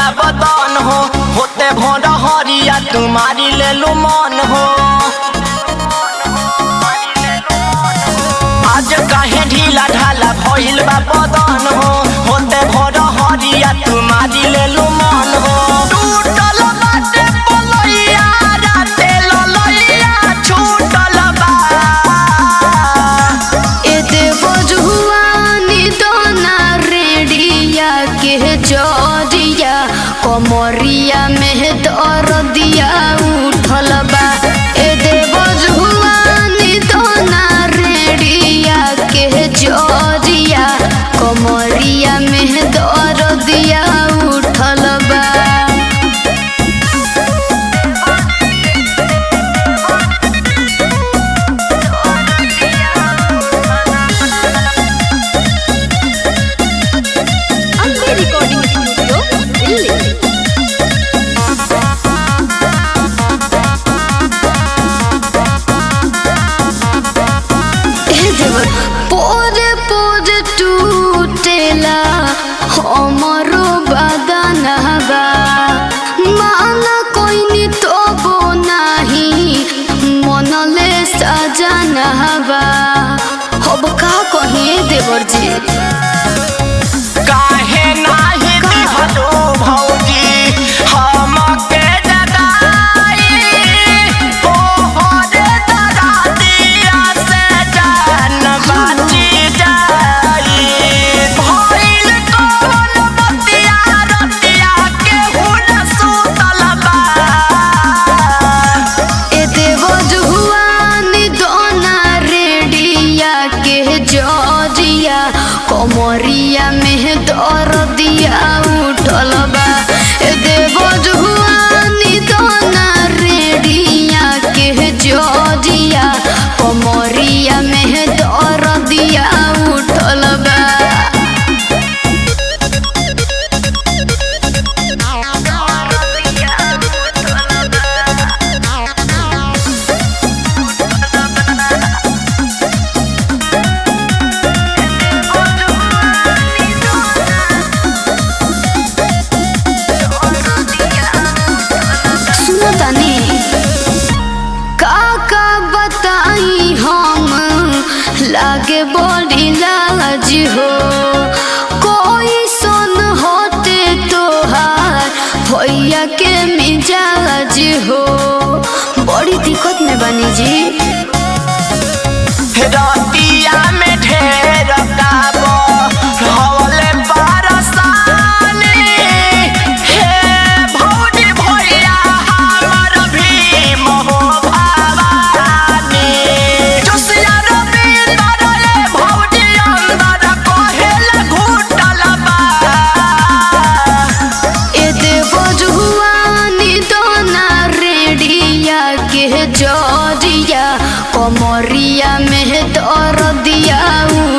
बा बदन हो होते भोर हरिया तुम्हारी ले लू मन हो आज काहे ढीला ढाला भइल बा बदन हो होते भोर हरिया तुम्हारी ले लू मन हो टूटल बाटे पलैया राते ललैया छूटल बा ए देव जुआनी दोना रेडिया के जरिया कमरिया में दर्दिया उठल बा ए देव जुआनी दोना रेडिया के जरिया कमरिया में दर्दिया उठल बा ಅಂಬಿ ರೆಕಾರ್ಡಿಂಗ್ ಸ್ಟುಡಿಯೋ ಇಲ್ಲಿ पोरे पोरे टूटेला हमरो बदनवा माना कोइनी तबो नाही मनले सजनवा अब का कहिए देवर जी काहे नाही दिहलो भौजी हमके जगाई ओ हरे दरादिया से जान बाची जाई भइल कोन बतिया रतिया के हुन सुतल बा ए देव जुआनी दोना रेडिया के जरिया कमरिया में दर्दिया उठल बा ए देव जुआनी दोना रेडिया के जरिया कमरिया में दर्दिया उठल बा सुनो तनी का का बताई हम लागे बड़ी लाज हो कोई सुन होते तोहार भैया के मिजाज हो बड़ी दिक्कत में बनी जी रतिया में ढेर काबो हवले पारसानी हे भौजी भैया हमर भीम हो भवानी जोसिया रविंदर रे भौजी अंदर कहेल घुटल बा ए देव जुआनी दोना रेडिया के जरिया कमरिया में दर्दिया